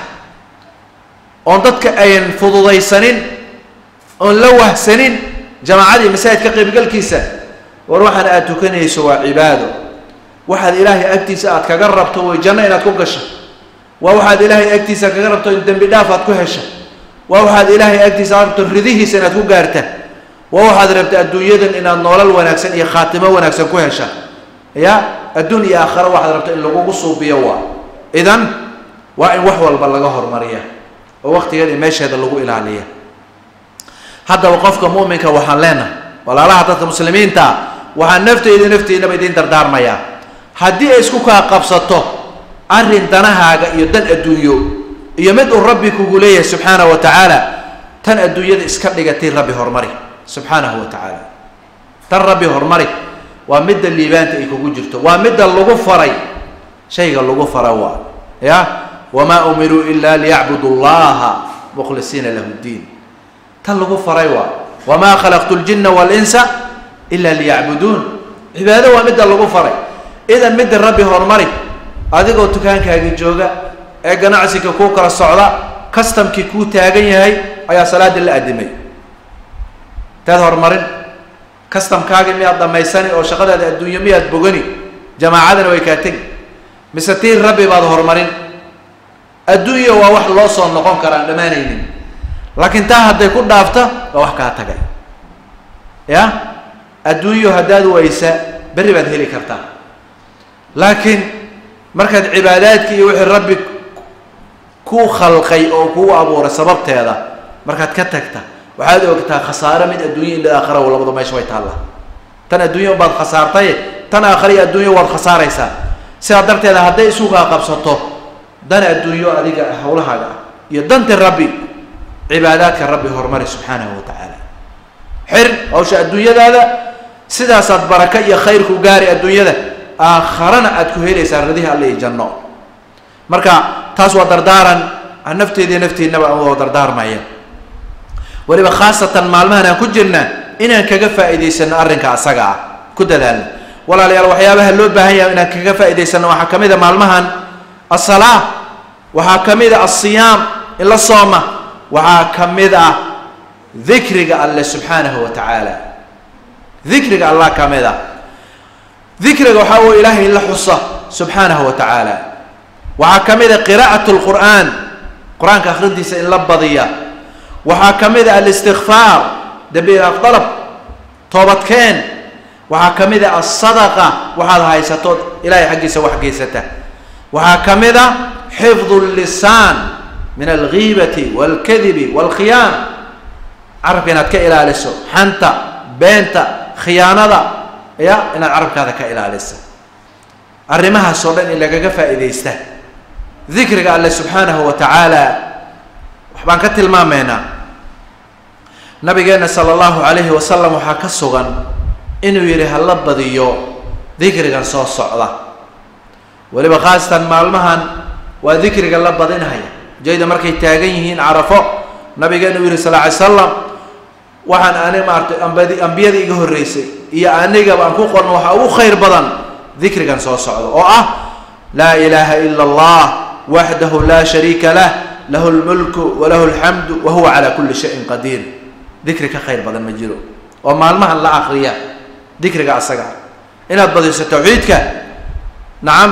oon dadka ayn fududaysanin oon la wahsanin jamaacadii masaajidka qaybgalkiisa war waxaan aada tukanayso waa cibaado waxaad ilaahay agtiisa aad kaga rabto way janno inaad ku gasha waa waxaad ilaahay agtiisa kaga rabto in dembi dhaaf aad ku hesha waa waxaad ilaahay agtiisa aad rabto ridihiisa inaad ku gaarta waa waxaad rabta adduunyadan inaad noolal wanaagsan iyo khaatimo wanaagsan ku hesha ya adduun iyo aakhare waxaad rabta in lagugu suubiyo waa idan waa in wax walba laga hormariya oo waktigeeda iyo meesheeda lagu ilaaliya haddaba qofka mu'minka waxaan leenahay walaalaha dadka muslimiinta waxaan nafteyda nafteydaba idiin dardaarmayaa haddii ay isku kaa qabsato arrin danahaaga iyo dan adduunyo iyo mid uu rabbi kugu leeyahay subxaanahu wa tacaala tan adduunyada iska dhigatay rabbi hormari subxaanahu wa tacaala tan rabbi hormari waa midda liibaanta ay kugu jirto waa midda lagu faray shayga lagu fara waa ya wamaa umiruu ila liyacbudu llaha mukhlisiina lahu ddiin tan lagu faray waa wamaa khalaqtu ljina walinsa ila liyacbuduun cibaado waa midda lagu faray idan midda rabbi hormari adigoo dukaankaagii jooga ee ganacsiga kuu kala socda kastamkii kuu taagan yahay ayaa salaadii la adimay taad horumarin kastamkaagii miyaad dhamaysani oo shaqadaada adduunyo miyaad bogani jamaacadana way kaa tegi mise tii rabbi baad horumarin adduunya waa wax loo soo noqon kara aan dhammaanaynin laakiin taa hadday ku dhaafta waa wax kaa tagay ya adduunyo haddaad waysa berri baad heli kartaa laakiin markaad cibaadaadki iyo wixii rabbi ku khalqay oo kuu abuuray sababteeda markaad ka tagta waxaad ogtaa khasaare mid adduunya ila aakhara labadu meesha way taallaa tan adduunya baad khasaartay tan aakhara iyo adduunya waad khasaaraysaa sidaa darteeda hadday isugaa qabsato dan adduunyo adiga hawlahaaga ah iyo danti rabbi cibaadaadka rabbi horumari subxaanahu wa tacaala xir hawsha adduunyadaada sidaasaad baraka iyo khayr ku gaari adduunyada aakharana aad ku helaysaa radihi alle iyo janno marka taas waa dardaaran nafteediiyo nafteennaba aan wada dardaarmaya weliba khaasatan maalmahan aan ku jirna inaan kaga faa'iidaysano arrinka asaga ah ku dadaalno walaalayaal waxyaabaha loo baahan yahay inaan kaga faa'idaysano waxaa ka mid a maalmahan asalaa waxaa ka mid a asiyaam in la sooma waxaa ka mid ah dikriga alle subxaanahu wa tacaala dikriga allah ka mid ah dikriga waxaa weye ilaahay in la xusa subxaanahu wa tacaala waxaa ka mid a qiraa'at lqur'aan qur-aanka akhrintiisa in la badiya waxaa ka mid a alistikfaar dembi ilaaf dalab toobadkeen waxaa ka mid a asadaqa waxaad haysatood ilaahay xaggiisa wax geysata waxaa ka mid a xifdu llisaan min algiibati walkadibi walkhiyaan carabka inaad ka ilaaliso xanta beenta khiyaanada ya inaad carabkaada ka ilaalisa arrimahaas oo dhan in lagaga faa'iidaysta dikriga alle subxaanahu wa tacaala waxbaan ka tilmaamaynaa nabigeena sala allahu calayhi wasalam waxaa ka sugan inuu yidhi hala badiyo dikrigan soo socda weliba khaasatan maalmahan waa dikriga la badinhaya jayda markay taagan yihiin carafo nabigeena uu yihi sal ly slam waxaan ani maaratay ambadi ambiyada iga horreysay iyo anigaba aan ku qorno waxaa ugu khayr badan dikrigan soo socda oo ah laa ilaaha ila allah waxdahu laa shariika lah lahu lmulku walahu alxamdu wa huwa calaa kulli shayin qadiir dikri ka khayr badan ma jiro oo maalmahan la akriya dikriga asaga inaad badiso tawxiidka nacam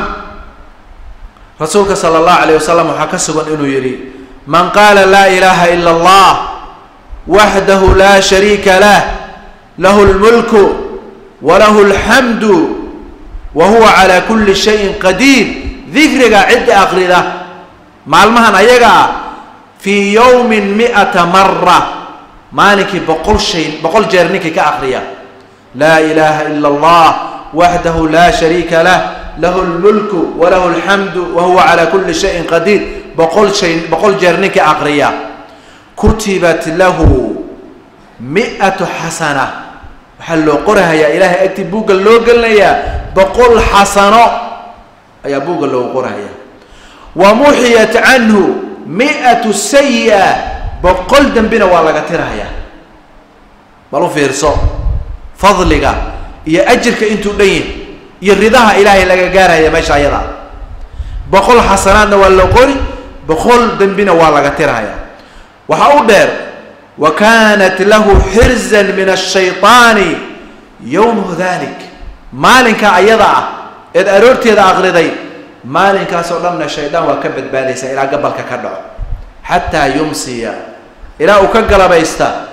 rasuulka sala allahu alayh wasalam waxaa ka sugan inuu yidhi man qaala laa ilaaha ila allah waxdahu laa shariika lah lahu lmulku walahu alxamdu wa huwa calaa kulli shayin qadiir dikriga cidda akrida maalmahan ayaga ah fii yowmin mi'ata mara maalinkii boqol shay boqol jeer ninkii ka akriya laa ilaaha ila allah waxdahu laa shariika lah lahu lmulku walahu alxamdu wa huwa calaa kulli shayin qadiir boqol shay boqol jeer ninkii akriya kutibat lahu mi-atu xasana waxaa loo qorahayaa ilaahay agtii buugga loo gelinayaa boqol xasano ayaa buugga loogu qorahayaa wa muxiyat canhu mi-atu sayi-a boqol dembina waa laga tirahayaa bal u fiirso fadliga iyo ajirka intuu dhan yahy iyo ridaha ilaahay laga gaarhaya meesha ayada boqol xasanaadna waa loo qori boqol dembina waa laga tirahayaa waxaa u dheer wa kaanat lahu xirzan min ashayطaani yowmu dalik maalinka ayada ah eed aroorteeda aqriday maalinkaas oo dhanna shaydaan waa ka badbaadaysaa ilaa gabalka ka dhaco xataa yumsiya ilaa uu ka galabaysta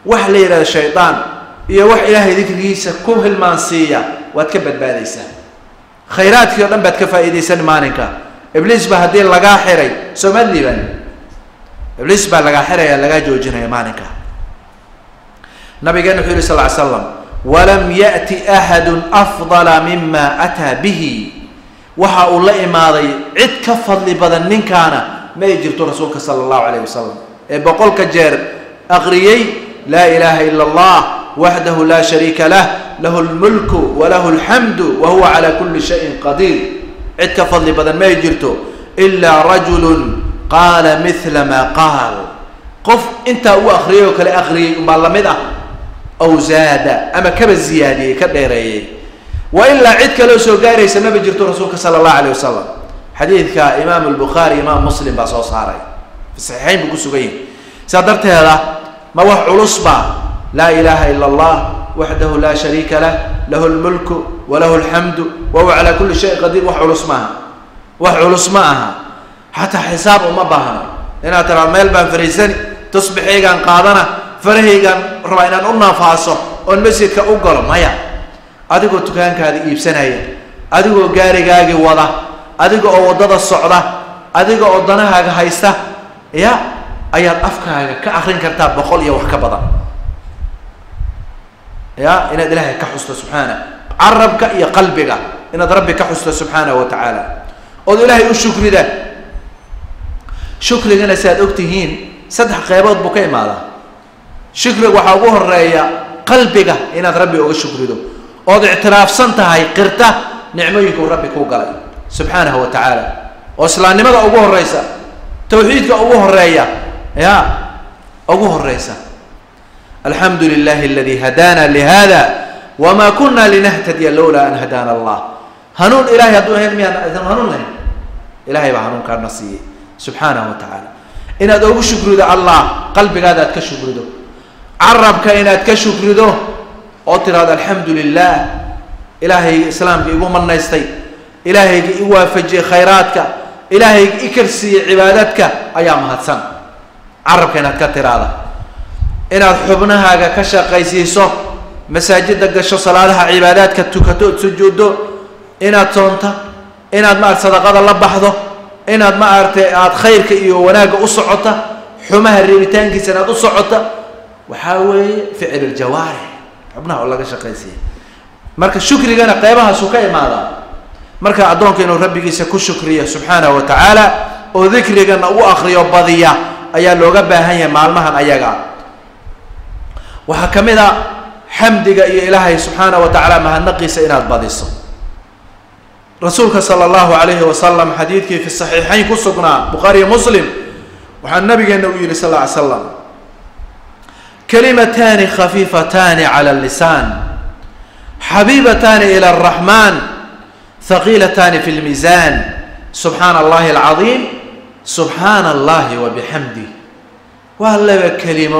wax la yidhahdo shaydaan iyo wax ilaahay dikrigiisa ku hilmaansiiya waad ka badbaadaysaa khayraadkii o dhan baad ka faa'iidaysan maalinka ibliis baa haddii lagaa xiray soomaad liiban ibliis baa lagaa xiraya lagaa joojinaya maalinka nabigeena wuxuu yihi sal ly slam walam ya'ti axadu afdala mima ataa bihi waxa uu la imaaday cid ka fadli badan ninkaana ma ay jirto rasuulka sala allahu alayh wasalam ee boqolka jeer aqriyey laa ilaha ila allah waxdahu laa shariika lah lahu lmulku walahu alxamdu wa huwa cala kuli shayin qadiir cid ka fadli badan ma ay jirto ilaa rajulun qaala mila maa qaal qof intaa uu akriyay oo kale akriyay umbaa lamid ah aw zaada ama kaba ziyaadiyey ka dheereeyey wa ilaa cid kaloo soo gaaraysa maba jirto rasuulka sala allahu alayh wasalam xadiidka imaam albukhaari imaam muslim baa soo saaray fi saxiixayn buu ku sugan yahay sidaa darteeda ma wax culus baa laa ilaha ila allah waxdahu laa shariika lah lahu lmulku walahu alxamdu wa huwa calaa kulli shayin qadiir wax culus maaha wax culus ma aha xataa xisaab uma baahno inaad tiraado meel baan fariisani tusbixaygaan qaadana farahaygaan rabaa inaan u naafaaso oon masjidka u galo maya adigoo dukaankaada iibsanaya adigoo gaarigaagii wada adiga oo waddada socda adiga oo danahaaga haysta ya ayaad afkaaga ka akrin kartaa boqol iyo wax ka badan ya inaad ilaahay ka xusto subxaana carabka iyo qalbiga inaad rabbi ka xusto subxaanahu wa tacaala ood ilaahay u shukrida shukrigana si aad og tihiin saddex qeybood buu ka imaadaa shukriga waxaa ugu horeeya qalbiga inaad rabbi uga shukrido ood ictiraafsan tahay qirta nicmooyinkuu rabbi kuu galay subxaanahu wa tacaala oo islaamnimada ugu horeysa tawxiidka ugu horeeya ya ugu horeysa alxamdu lilahi aladi hadaana lihada wama kuna linahtadiya lowlaa an hadaana allah hanuun ilahay hadduu ahayn miyaan idan hanuun lahayn ilahay baa hanuunkaana siiyey subxaanahu wa tacaala inaad ugu shukrido allah qalbigaada aad ka shukrido carabka inaad ka shukrido oo tiraahdo alxamdu lilah ilaahayga islaamka igu manaystay ilaahayga i waafajiyey khayraadka ilaahayga i karsiiyey cibaadadka ayaa mahadsan carabka inaad ka tiraahda inaad xubnahaaga ka shaqaysiiso masaajida gasho salaadaha cibaadaadka tukato ood sujuuddo inaad soonta inaad maarata sadaqada la baxdo inaad maaragtay aada khayrka iyo wanaagga u socota xumaha reebitaankiisa inaad u socota waxaa weeye ficil iljawaarix xubnaha oo laga shaqaysiiya marka shukrigana qeybahaasuu ka imaadaa marka addoonka inuu rabbigiisa ku shukriyo subxaanahu wa tacaala oo dikrigana u akriyo badiya ayaa looga baahan yahay maalmahan ayaga waxaa ka mid a xamdiga iyo ilaahay subxaanahu wa tacaala mahadnaqiisa inaad badiso rasuulka sala allahu alayhi wasalam xadiidkii fi saxiixayn ku sugnaa bukhaariyo muslim waxaa nabigeena u yihi sal lla ly slam kalimataani khafiifataani cala lisaan xabiibataani ila araxmaan haqiilataani fi lmiisaan subxaana allahi alcadiim subxaana allahi wa bixamdih waa laba kelimo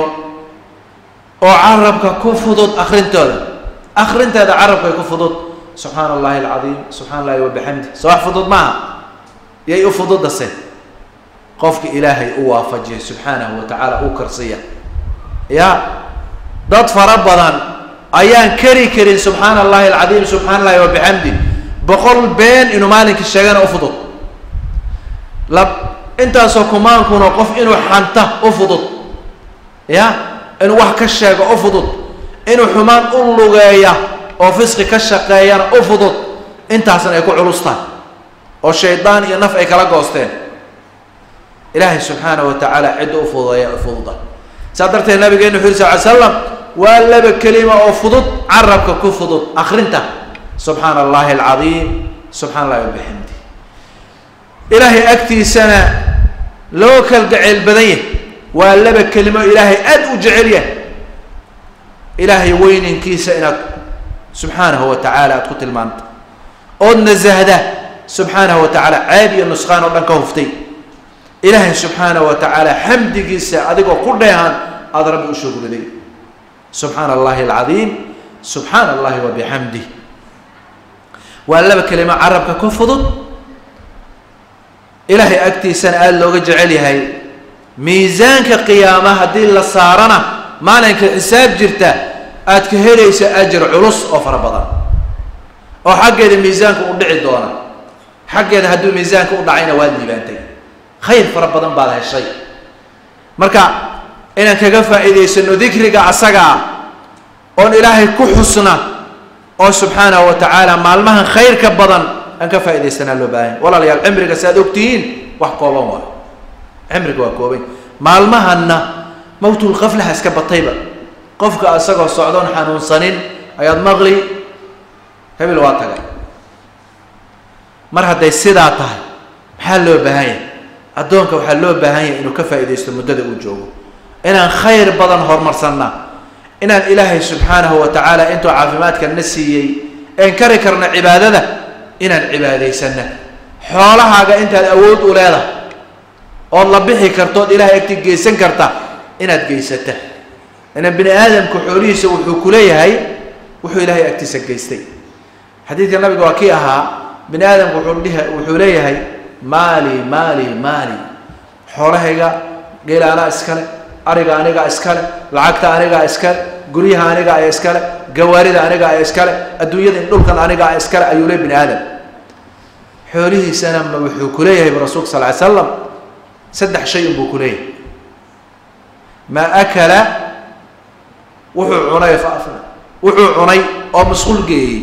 oo carabka ku fudud akrintooda akrinteeda carabkay ku fudud subxaana allahi alcadiim subxana allahi wa bixamdih so wax fudud maaha yay u fududase qofka ilaahay u waafajiyay subxaanahu wa tacaala u karsiya ya dad fara badan ayaan kari karin subxaana allahi alcadiim subxana allahi wa bixamdi boqol been inuu maalinkii sheegana u fudud la intaasoo kumaankuna qof inuu xanta u fudud ya inuu wax ka sheego u fudud inuu xumaan u lugeeya oo fisqi ka shaqeeyana u fudud intaasna ay ku culustaan oo shaydaan iyo naf ay kala goosteen ilaahay subxaanahu wa tacaala cidda u fududeeya u fududa saa darteed nabigeena wuxu uri sal ly slam waa laba kelima oo fudud carabka ku fudud akrinta subxaana allahi alcadiim subxana allahi wabixamdi ilaahay agtiisana loo kalgaceyl badan yahy waa laba kelimo ilaahay aada u jecel yahay ilaahay weyninkiisa inaad subxaanahu wa tacaala aada ku tilmaanta ood nasahda subxaanahu wa tacaala ceeb iyo nusqaan oo dhan ka huftay ilaahay subxaanahu wa tacaala xamdigiisa adigoo ku dheehan aada rabbi u shugriday subxaana allahi alcadiim subxaana allahi wa bixamdih waa laba kelimo carabka ku fudud ilaahay agtiisana aada looga jecel yahay miisaanka qiyaama haddii la saarana maalinka xisaab jirta aad ka helaysa ajar culus oo fara badan oo xaggeeda miisaanka u dhici doona xaggeeda hadduu miisaanka u dhacayna waad liibaantay khayr fara badan baad heshay marka inaan kaga faa'iidaysano dikriga asaga ah oon ilaahay ku xusna oo subxaanahu wa tacaala maalmahan khayrka badan aan ka faaidaysanaa loo baahanya walaalayaal cimriga si aad ogtihiin wax kooban waayo cimriga waa kooban maalmahanna mawtulkaflaha iska batayba qofka isagoo socdoon xanuunsanin ayaad maqli hebel waa tagay mar hadday sidaa tahay maxaa loo baahan yahay addoonka waxaa loo baahan yahay inuu ka faaidaysto muddada uu joogo inaan khayr badan horumarsanna inaan ilaahay subxaanahu wa tacaala intuu caafimaadka na siiyey een kari karna cibaadada inaan cibaadaysana xoolahaaga intaad awood u leedahay ood la bixi karto ood ilahay agti geysan karta inaad geysata inaan bini aadamku xoolihiisa wuxuu ku leeyahay wuxuu ilaahay agtiisa geystay xadiidka nabiga waa kii ahaa bini aadamku wuxuu dhiha wuxuu leeyahay maali maali maali xoolahayga geela anaa iskale ariga anigaa iskale lacagta anigaa iskale guryaha aniga aya iskale gawaarida aniga aya iskale adduunyada in dhulkan aniga a iskale ayuu le bini aadam xoolihiisana ma wuxuu ku leeyahay bu rasulka sal ly slam saddex shay unbuu ku leeyahay maa akala wuxuu cunay wuxuu cunay oo masquul geeyey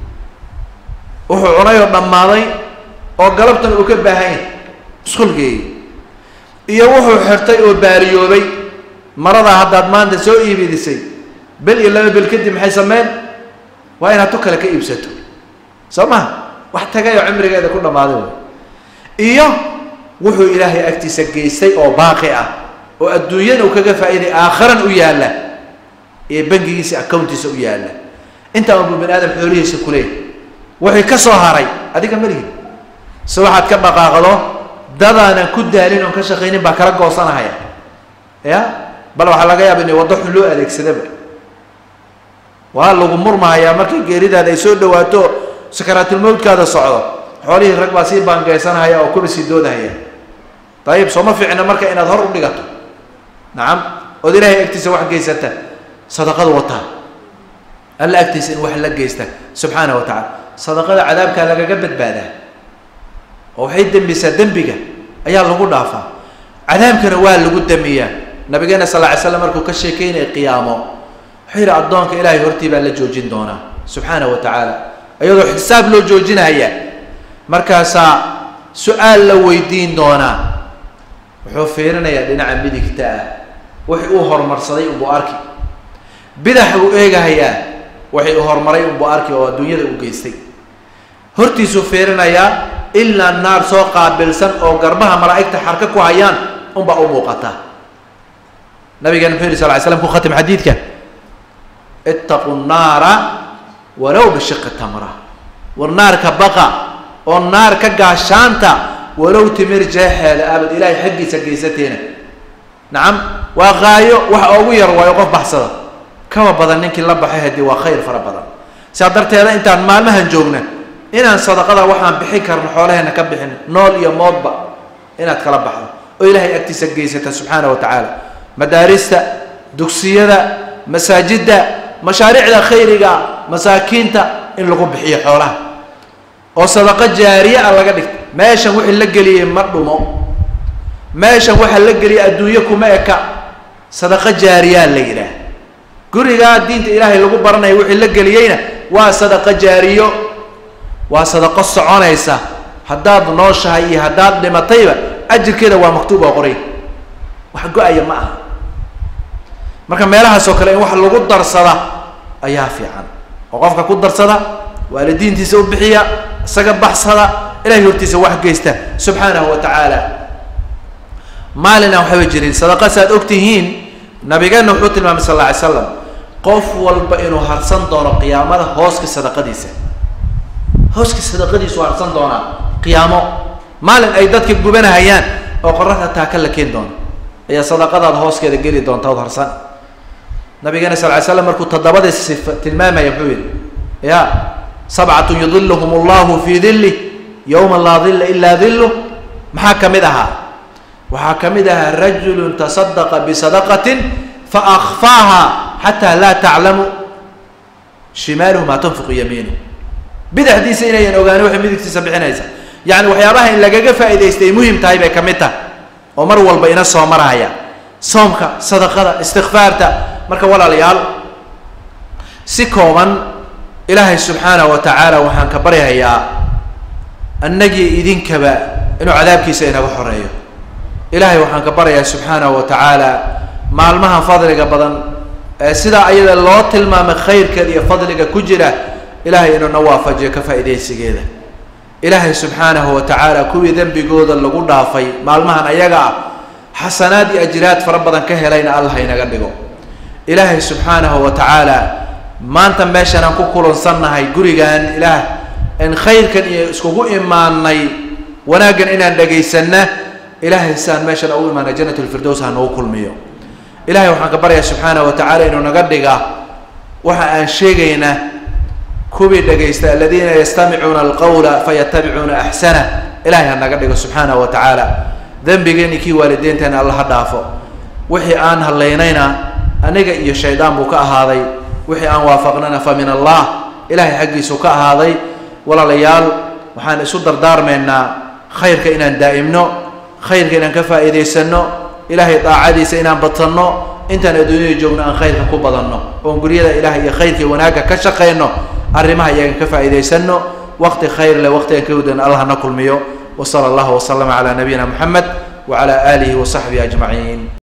wuxuu cunay oo dhammaaday oo galabtan uu ka baahan yahay masquul geeyey iyo wuxuu xirtay oo baariyoobay maradaa haddaad maanta soo iibidisay bel iyo laba bel kadib maxay sameyn waa inaad tu kale ka iibsato soo maha wax tagay oo cimrigeeda ku dhammaaday way iyo wuxuu ilaahay agtiisa geystay oo baaqi ah oo adduunyana uu kaga faa'iiday aakharan u yaalla ee bangigiisa accountiisa u yaalla intaa unbuu bani aadam xoolihiisa ku leeyahy wixii ka soo haray adiga malihi se waxaad ka dhaqaaqdo dadaanan ku daalin oon ka shaqaynin baa kala goosanahaya ya bal waxaa laga yaaba in waddo xun loo adeegsadaba waa lagu murmahayaa markay geeridaada ay soo dhawaato sakaraatulmawdkaada socdo xoolihii rag baa sii baangeysanahaya oo kuba sii doodahaya dayib sooma fiicna marka inaad hor u dhigato nacam ood ilaahay agtiisa wax geysata sadaqadu wataa alla agtiisa in wax la geysta subxaana wa tacala sadaqada cadaabkaa lagaga badbaadaa oo waxay dembisaa dembiga ayaa lagu dhaafaa cadaabkana waa lagu damiyaa nabigeena sal ly slam markuu ka sheekeynaya qiyaamo wuxuu yidhi addoonka ilaahay hortii baa la joojin doonaa subxaana wa tacaala iyadoo xisaab loo joojinaya markaasaa su-aal la weydiin doonaa wuxuu fiirinayaa dhinaca midigta ah wixii uu horumarsaday unbuu arki bidax uu eegahayaa wixii uu horumaray unbuu arki oo adduunyada uu geystay hortiisuu fiirinayaa ilaa naar soo qaabilsan oo garbaha malaa'igta xarka ku hayaan unbaa u muuqata nabigeena muxuu yihi sal ly slam ku khatim xadiidka ittaqu nnaara walow bishiqi tamra war naarka baqa oo naar ka gaashaanta walow timir jeexeeda abad ilaahay xaggiisa geysateena nacam waa qaayo waxa ugu yar waayo qof baxsada kaba badan ninkii la baxay haddii waa khayr fara badan sidaa darteeda intaan maalmahan joogna inaan sadaqada waxaan bixin karno xoolaheena ka bixin nool iyo moodba inaad kala baxdo oo ilaahay agtiisa geysata subxaana wa tacaala madaarista dugsiyada masaajidda mashaariicda khayriga masaakiinta in lagu bixiyo xoolaha oo sadaqo jaariye ah laga dhigto meeshan wixii la geliyey ma dhumo meeshan waxa la geliyay adduunyo kuma eka sadaqo jaariyaa la yidhaah gurigaa diinta ilaahay lagu baranayo wixii la geliyeyna waa sadaqo jaariyo waa sadaqo soconaysa haddaad nooshahay iyo haddaad dhimatayba ajirkeeda waa maktuub oo qoray wax go-aya ma aha marka meelahaas oo kale in wax lagu darsada ayaa fiican oo qofka ku darsada waalidiintiisa u bixiya isaga baxsada ilahay hortiisa wax geysta subxaanahu wa tacaala maalina waxaba jirin sadaqa si aad og tihiin nabigeena wuxuu tilmaamay sal alla alay slam qof walba inuu harsan doono qiyaamada hooska sadaqadiisa hooska sadaqadiisu harsan doonaa qiyaamo maalin ay dadka gubanahayaan oo qoraxda taaka la keeni doono ayaa sadaqadaada hooskeeda geli doonta od harsan nabigeena sal ly slam markuu toddobada sifa tilmaamaya muxuu yihi ya sabcatun yudiluhum allahu fii dilih yowma laa dilla ilaa diluh maxaa ka mid ahaa waxaa ka mid ahaa rajulu tasadaqa bisadaqatin fa akfaaha xataa laa taclamu shimaaluhu maa tunfiqu yamiinu bidixdiisa inayan ogaanin waxay midigtiisa bixinaysa yacni waxyaabaha in lagaga faa'idaystay muhim tahay bay ka mid tahay oo mar walba ina soo maraya soomka sadaqada istikfaarta marka walaalayaal si kooban ilaahay subxaanahu wa tacaala waxaan ka baryahayaa annagii idinkaba inuu cadaabkiisa inaga xoreeyo ilaahay waxaan ka baryayaa subxaanahu wa tacaala maalmaha fadliga badan ee sidaa ayada loo tilmaamay khayrkeeda iyo fadliga ku jira ilaahay inuu na waafajiyo ka faa'iidaysigeeda ilaahay subxaanahu wa tacaala kuwii dembigooda lagu dhaafay maalmahan ayaga ah xasanaad iyo ajraad fara badan ka helayna allah inaga dhigo ilaahay subxaanahu wa tacaala maanta meeshan aan ku kulansannahay gurigan ilaah in khayrkan iyo iskugu imaanay wanaaggan inaan dhegaysanna ilaahay saan meeshan ugu imaanay jannat lfirdows ha nagu kulmiyo ilahay waxaan ka baryayaa subxaanahu wa tacaala inuu naga dhiga waxa aan sheegayna kuwii dhegaysta aladiina yastamicuuna alqawla fayatabicuuna axsana ilahay ha naga dhigo subxaanahu wa tacaala dembigeeni kii waalideynteena alla ha dhaafo wixii aan hadlaynayna aniga iyo shaydaan buu ka ahaaday wixii aan waafaqnana fa min allah ilahay xaggiisuu ka ahaaday walaalayaal waxaan isu dardaarmaynaa khayrka inaan daa'imno khayrka inaan ka faa'iidaysano ilahay daacadiisa inaan badsanno intaan adduunyada joogno aan khayrka ku badanno oon guryada ilahay iyo khayrkii wanaagga ka shaqayno arrimaha iyagan ka faa'iidaysano waqti khayr leh waqti aan ka wadan allah na kulmiyo وصلى الله وسلم على نبينا محمد وعلى آله وصحبه أجمعين